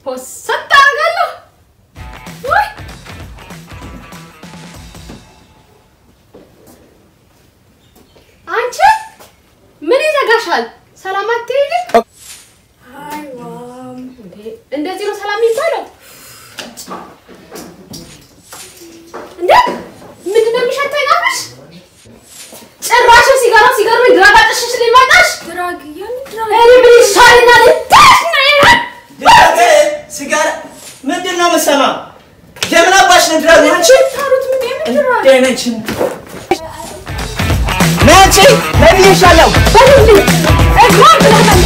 ፖስት አደርጋለሁ። ወይ አንቺ ምን ይዘጋሻል? ሰላም አትይልም? እንዴ እንደዚህ ነው ሰላም የሚባለው? እንዴ ምንድን ነው የሚሸተኝ አፍሽ? ጭራሽ ሲጋራ ሲጋራ ምን ድራግ አጥሽሽ ሊመጣሽ? ድራግ ያን ድራግ እኔ ምን ይሻለኛል? እንዴት ነው ይሄ? ድራግ ሲጋራ ምንድን ነው የምሰማው? የምን አባሽ ነው ድራግ? አንቺ ታሩት ምን የምን ድራግ ደነችን ናንቺ ነብይሻለሁ በልልኝ እግሯን ብለሃል።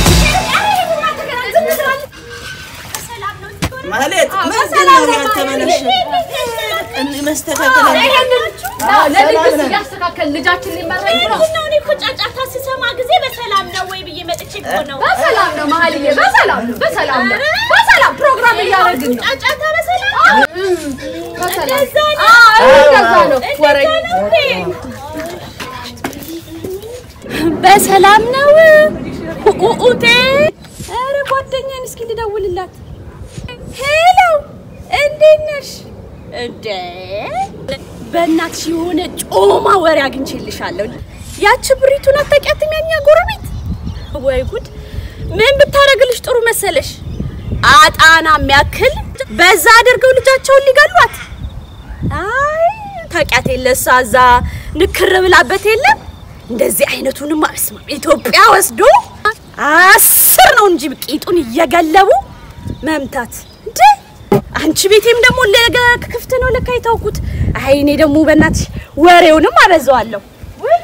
ማለት ምንድን ነው ያልተመለሽ መስተካከል ለልጅ እያስተካከል ልጃችን ሊመረኝ ብሎ ምንድን ነው? እኔ እኮ ጫጫታ ስሰማ ጊዜ በሰላም ነው ወይ ብዬ መጥቼ እኮ ነው። በሰላም ነው መሀልዬ፣ በሰላም ነው፣ በሰላም ነው፣ በሰላም ፕሮግራም እያደረግን ነው። ጫጫታ በሰላም ነው። በሰላም እንደዛ ነው። አዎ፣ እንደዛ ነው። ወሬ እንደዛ ነው እንዴ? በሰላም ነው ኡኡቴ። ኧረ ጓደኛዬን እስኪ ልደውልላት። ሄሎ እንዴት ነሽ? እንዴ በእናትሽ የሆነ ጮማ ወሬ አግኝቼልሻለሁ። ያቺ ብሪቱን አታውቂያትም? ያኛ ጎረቤት ወይ ጉድ! ምን ብታደርግልሽ ጥሩ መሰለሽ? አጣና የሚያክል በዛ አድርገው ልጃቸውን ሊገሏት። አይ ታውቂያት የለ እሷ እዛ ንክር ብላበት የለም እንደዚህ አይነቱንማ በስመ አብ ኢትዮጵያ ወስዶ አስር ነው እንጂ ቂጡን እየገለቡ መምታት እንዴ! አንቺ ቤቴም ደግሞ ለገ ክፍት ነው ለካ የታውኩት። አይ እኔ ደግሞ በእናትሽ ወሬውንም አበዛዋለሁ። ውይ!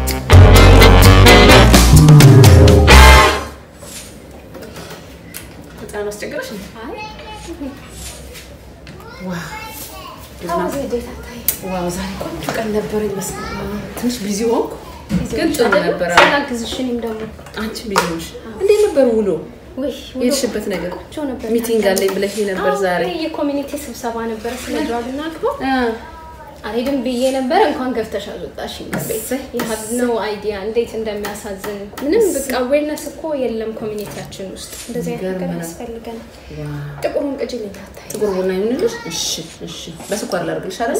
ህፃን አስቸገረሽ እንዴ? ዋው ዛሬ ቆንጆ ቀን ነበረ ይመስላል። ትንሽ ቢዚ ሆንኩ፣ ግን ጥሩ ነበረ። ስላግዝሽ እኔም ደግሞ አንቺ ቢዚ ሆንሽ። እንዴት ነበር ውሎ? ውይ የሄድሽበት ነገር ቆንጆ ነበር። ሚቲንግ አለኝ ብለሽ ነበር ዛሬ። አዎ፣ የኮሚኒቲ ስብሰባ ነበረ ስለ ድራግ እና አልኮ አ፣ አልሄድም ብዬ ነበረ። እንኳን ገፍተሽ አስወጣሽ። ቤት የሀብ ነው አይዲያ እንዴት እንደሚያሳዝን ምንም በቃ አዌርነስ እኮ የለም ኮሚኒቲያችን ውስጥ እንደዚህ አይነት ነገር ይገርመናል። ያስፈልገናል። ዋው ጥቁሩን ቅጅልኝ ታታይ ጥቁር ቡና ይሁንልሽ። እሺ፣ እሺ። በስኳር ላድርግልሽ አይደል?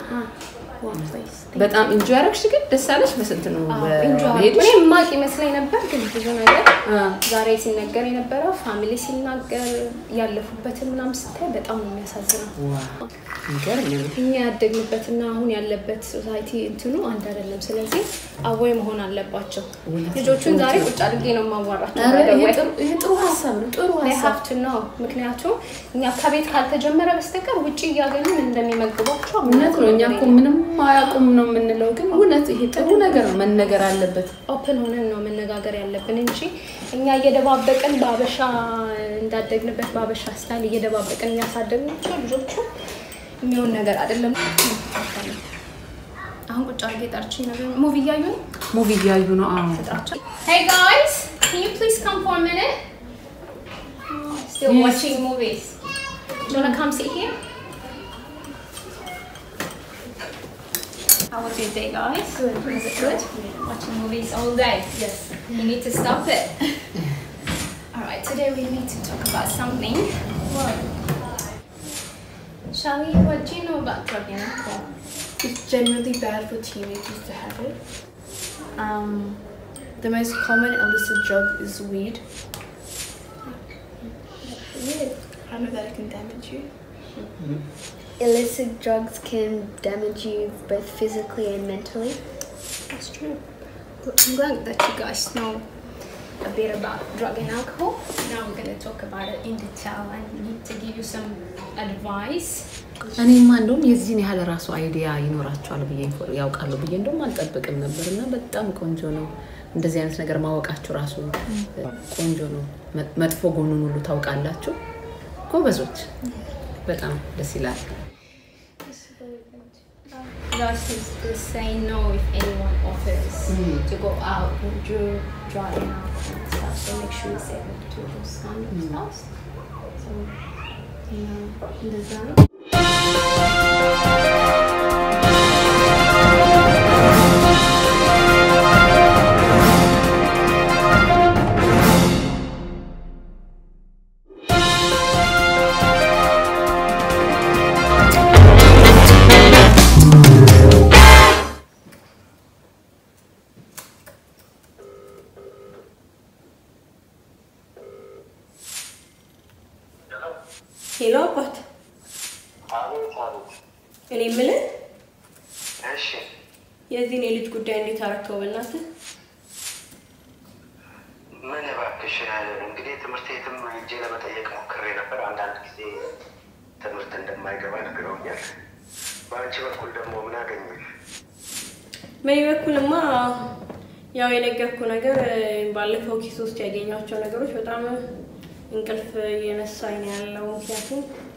በጣም ኢንጆይ አደረግሽ ግን ደስ አለሽ? በስንት ነው መሄድሽ? እኔ ማቅ ይመስለኝ ነበር፣ ግን ብዙ ነገር አ፣ ዛሬ ሲነገር የነበረው ፋሚሊ ሲናገር ያለፉበትን ምናምን ስታይ በጣም ነው የሚያሳዝነው። ዋው ይገርም ነው። እኛ ያደግንበትና አሁን ያለበት ሶሳይቲ እንትኑ አንድ አይደለም። ስለዚህ አወይ መሆን አለባቸው። ልጆቹን ዛሬ ቁጭ አድርጌ ነው የማዋራቸው። ኧረ ይሄ ወይ ጥሩ- ይሄ ጥሩ ሀሳብ ነው። ጥሩ ሀሳብ ሀብት ነው። ምክንያቱም እኛ ከቤት ካልተጀመረ በስተቀር ውጭ እያገኙ ምን እንደሚመግቧቸው እውነት ነው። እኛ እኮ ምንም አያውቁም ነው የምንለው፣ ግን እውነት ይሄ ጥሩ ነገር ነው፣ መነገር አለበት። ኦፕን ሆነን ነው መነጋገር ያለብን እንጂ እኛ እየደባበቅን በአበሻ እንዳደግንበት በአበሻ ስታይል እየደባበቅን እያሳደግናቸው ልጆቹ የሚሆን ነገር አይደለም። አሁን ቁጭ አድርጌ ጠርቼ ነገር ሙቪ እያዩ ነው ሙቪ እያዩ ነው። አዎ ጥራቸው። Hey guys, can you please come for a minute? Still Yes. watching movies. Do you wanna come sit here? How was your day, guys? Good. Was it good? Watching movies all day. Yes. You need to stop it. all right. Today we need to talk about something. What? Shall we? What do you know about drug and alcohol? It's generally bad for teenagers to have it. Um, the most common illicit drug is weed. I know that it can damage you. Illicit drugs can damage you both physically and mentally. That's true. I'm glad that you guys know a bit about drug and alcohol. Now we're going to talk about it in detail and need to give you some advice. እኔማ እንደውም የዚህን ያህል ራሱ አይዲያ ይኖራቸዋል ብዬ ያውቃሉ ብዬ እንደውም አልጠብቅም ነበር እና በጣም ቆንጆ ነው። እንደዚህ አይነት ነገር ማወቃችሁ ራሱ ቆንጆ ነው። መ- መጥፎ ጎኑን ሁሉ ታውቃላችሁ። ጎበዞች፣ በጣም ደስ ይላል። Last is to say no if anyone offers to go out and do drug and alcohol and stuff. So make sure you say no to those kind of stuff. So, you know, እንደዛ ነው። ሄሎ አባት፣ አቤት አቤት። እኔ የምልህ እሺ የዚህን የልጅ ጉዳይ እንዴት አረከው? በእናትህ ምን እባክሽ፣ እንግዲህ ትምህርት ቤትም ሄጄ ለመጠየቅ ሞክሬ ነበር። አንዳንድ ጊዜ ትምህርት እንደማይገባ ነግረውኛል። በአንቺ በኩል ደግሞ ምን አገኘሽ? በእኔ በኩልማ ያው የነገርኩ ነገር ባለፈው ኪስ ውስጥ ያገኟቸው ነገሮች በጣም እንቅልፍ እየነሳኝ ነው ያለው። ምክንያቱም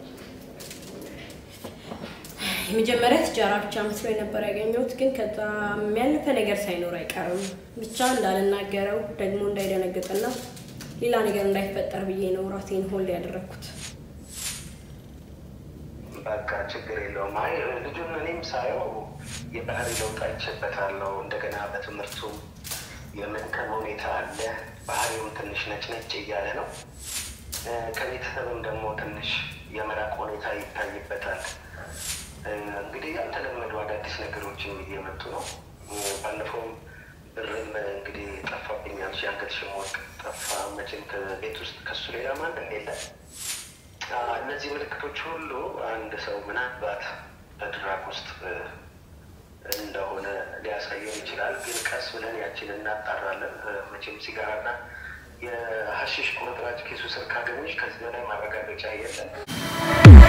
የመጀመሪያ ትጃራ ብቻ መስሎ ነበር ያገኘሁት፣ ግን ከዛ የሚያልፈ ነገር ሳይኖር አይቀርም። ብቻ እንዳልናገረው ደግሞ እንዳይደነግጥና ሌላ ነገር እንዳይፈጠር ብዬ ነው ራሴን ሆልድ ያደረግኩት። በቃ ችግር የለውም። አይ ልጁን እኔም ሳየው የባህሪ ለውጥ አይቼበታለሁ። እንደገና በትምህርቱ የመድከም ሁኔታ አለ። ባህሪውም ትንሽ ነጭ ነጭ እያለ ነው። እ፣ ከቤተሰብም ደግሞ ትንሽ የመራቅ ሁኔታ ይታይበታል። እ፣ እንግዲህ ያልተለመዱ አዳዲስ ነገሮችም እየመጡ ነው። እ፣ ባለፈውም ብርም እንግዲህ ጠፋብኛል። የአንገትሽም ወርቅ ጠፋ። መቼም ከቤት ውስጥ ከሱ ሌላ ማንም የለም። አ፣ እነዚህ ምልክቶች ሁሉ አንድ ሰው ምናልባት በድራግ ውስጥ እ፣ እንደሆነ ሊያሳየን ይችላል። ግን ቀስ ብለን ያችን እናጣራለን። እ፣ መቼም ሲጋራና የሀሺሽ ቁርጥራጭ ኪሱ ስር ካገኘሽ ከዚህ በላይ ማረጋገጫ የለም።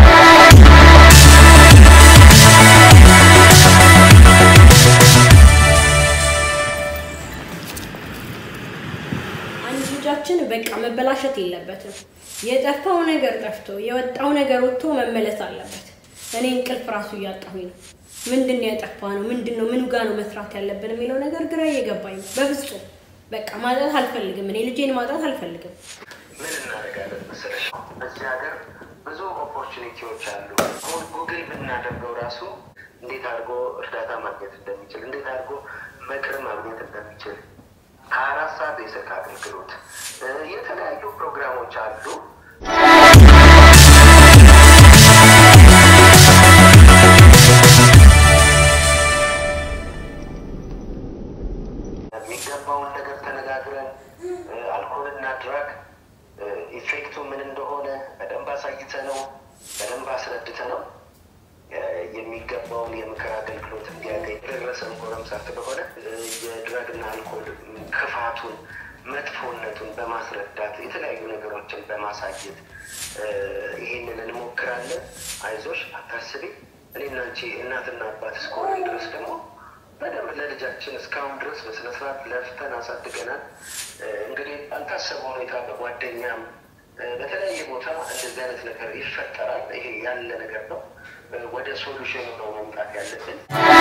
አንድ ልጃችን በቃ መበላሸት የለበትም። የጠፋው ነገር ጠፍቶ የወጣው ነገር ወጥቶ መመለስ አለበት። እኔ እንቅልፍ ራሱ እያጣሁኝ ነው። ምንድን ነው ያጠፋ ነው? ምንድን ነው ምኑ ጋር ነው መስራት ያለብን የሚለው ነገር ግራ እየገባኝ ነው። በፍጹም በቃ ማጣት አልፈልግም። እኔ ልጄን ማጣት አልፈልግም። ምን እናደርጋለን መሰለሽ፣ በዚህ ሀገር ብዙ ኦፖርቹኒቲዎች አሉ። አሁን ጉግል ብናደርገው ራሱ እንዴት አድርጎ እርዳታ ማግኘት እንደሚችል፣ እንዴት አድርጎ ምክር ማግኘት እንደሚችል ሀያ አራት ሰዓት የስልክ አገልግሎት እ፣ የተለያዩ ፕሮግራሞች አሉ። የሚገባውን ነገር ተነጋግረን እ፣ አልኮልና ድራግ እ፣ ኢፌክቱ ምን እንደሆነ በደንብ አሳይተ ነው በደንብ አስረድተ ነው እ፣ የሚገባውን የምክር አገልግሎት እንዲያገኝ ደረሰን ጎረምሳ ስለሆነ እ፣ የድራግና አልኮል ክፋቱን መጥፎነቱን በማስረዳት የተለያዩ ነገሮችን በማሳየት እ፣ ይሄንን እንሞክራለን። አይዞሽ፣ አታስቢ። እኔና አንቺ እናትና አባት እስከሆነ ድረስ ደግሞ በደንብ ለልጃችን እስካሁን ድረስ በስነስርዓት ለፍተን አሳድገናል። እ፣ እንግዲህ ባልታሰበ ሁኔታ በጓደኛም እ፣ በተለያየ ቦታ እንደዚህ አይነት ነገር ይፈጠራል። ይሄ ያለ ነገር ነው። እ፣ ወደ ሶሉሽኑ ነው መምጣት ያለብን።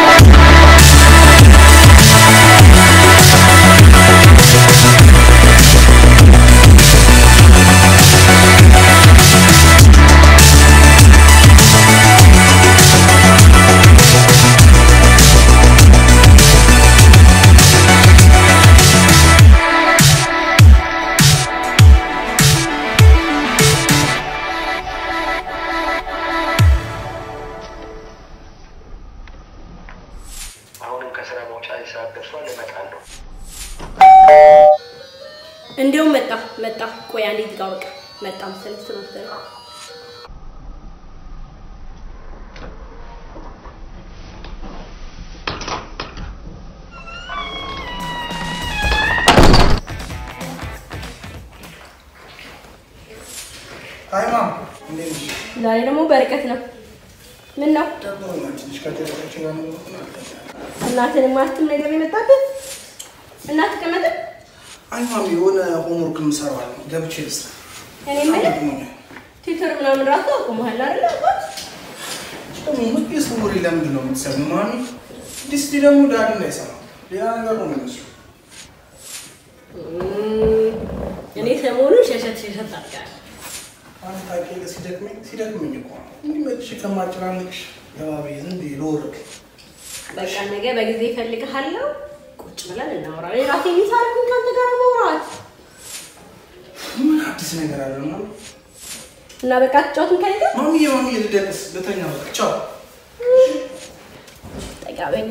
አሁንም ከስራ መውጫ ሰዓት ደርሷል። እመጣለሁ። እንዲያውም መጣ መጣ። ቆይ አንዴ እዚህ ጋር በቃ መጣ መሰለኝ ስለወሰደ አይ ማም እንዴት ነሽ? ዛሬ ደግሞ በርቀት ነው። ምን ነው ደብሮኛል ትንሽ ከቴሌቪዥን ጋር ነው እናትን ማስትም ነገር የመጣብህ እናት ቀመጠ አይ ማም የሆነ ሆምወርክ የምሰራው አለ ገብቼ ልስራ። እኔ የምልህ ደክሞኛል። ትዊተር ምናምን ራሱ አቁመሃል አይደል? አባት ደግሞ ምትስ ወሬ ለምንድን ነው የምትሰሚው ማሚ? ዲስዲ ደግሞ ዳዲ እንዳይሰማ ሌላ ነገር ነው የሚመስለው። እም፣ እኔ ሰሞኑን ሸሸት ሸሸት አድርጋለሁ። አንተ ታውቂያለሽ፣ ሲደክመኝ ሲደክመኝ እኮ ነው እንዲህ መጥቼ ከማጨናነቅሽ ገባ ብዬ ዝም ብዬ ልወርቅ። በቃ ነገ በጊዜ እፈልግሃለሁ። ቁጭ ብለን እናወራለን። ራሴ የሚሳርኩኝ ከአንተ ጋር ማውራት ምን አዲስ ነገር አለ ማሚ? እና በቃ ትጫወቱን ከኔ ጋር ማሚዬ ማሚዬ ልደቅስ ልተኛ በቃ ቻው። ጠጋበኛ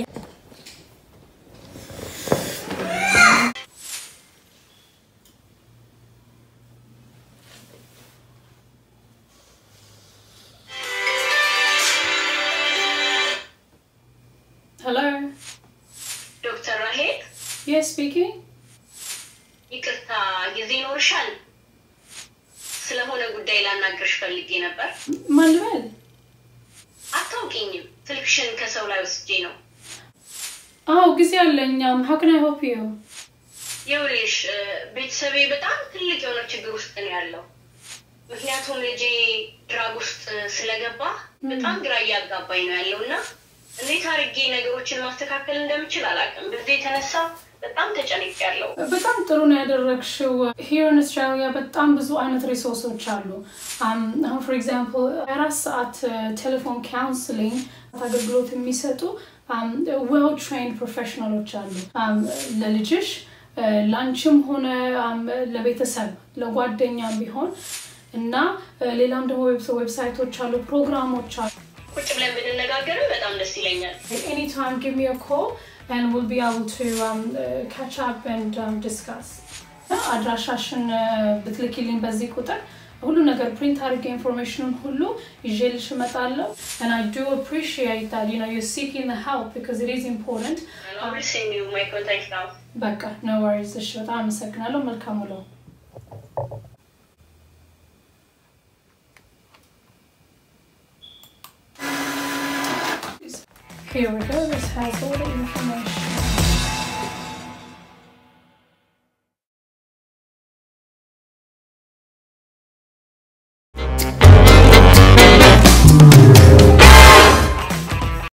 speaking. ይቅርታ ጊዜ ይኖርሻል? ስለሆነ ጉዳይ ላናግርሽ ፈልጌ ነበር። ማን ልበል? አታውቂኝም። ስልክሽን ከሰው ላይ ወስጄ ነው። አዎ ጊዜ አለኝ። Um, how can I help you? ይኸውልሽ እ፣ ቤተሰቤ በጣም ትልቅ የሆነ ችግር ውስጥ ነው ያለው። ምክንያቱም ልጄ ድራግ ውስጥ ስለገባ በጣም ግራ እያጋባኝ ነው ያለው እና እንዴት አድርጌ ነገሮችን ማስተካከል እንደምችል አላውቅም። በዚህ የተነሳ በጣም ተጨንቅ ያለው በጣም ጥሩ ነው ያደረግሽው። ሂር ኢን አውስትራሊያ በጣም ብዙ አይነት ሪሶርሶች አሉ። Um, አሁን ፎር ኤግዛምፕል አራት ሰዓት ቴሌፎን ካውንስሊንግ አገልግሎት የሚሰጡ ዌል ትሬንድ ፕሮፌሽናሎች አሉ። Um, ለልጅሽ uh, ለአንቺም ሆነ um, ለቤተሰብ ለጓደኛም ቢሆን እና uh, ሌላም ደግሞ ዌብ- ዌብሳይቶች አሉ፣ ፕሮግራሞች አሉ። ቁጭ ብለን ብንነጋገርም በጣም ደስ ይለኛል። Anytime, give me a call and we'll be able to um, uh, catch up and um, discuss. አድራሻሽን uh, ብትልኪልኝ በዚህ ቁጥር ሁሉ ነገር ፕሪንት አድርጌ ኢንፎርሜሽኑን ሁሉ ይዤልሽ እመጣለሁ and I do appreciate that you know you're seeking the help because it is important. I will send you my contact now. በቃ no worries እሺ በጣም አመሰግናለሁ መልካም ውሎ Here we go. This has all the information.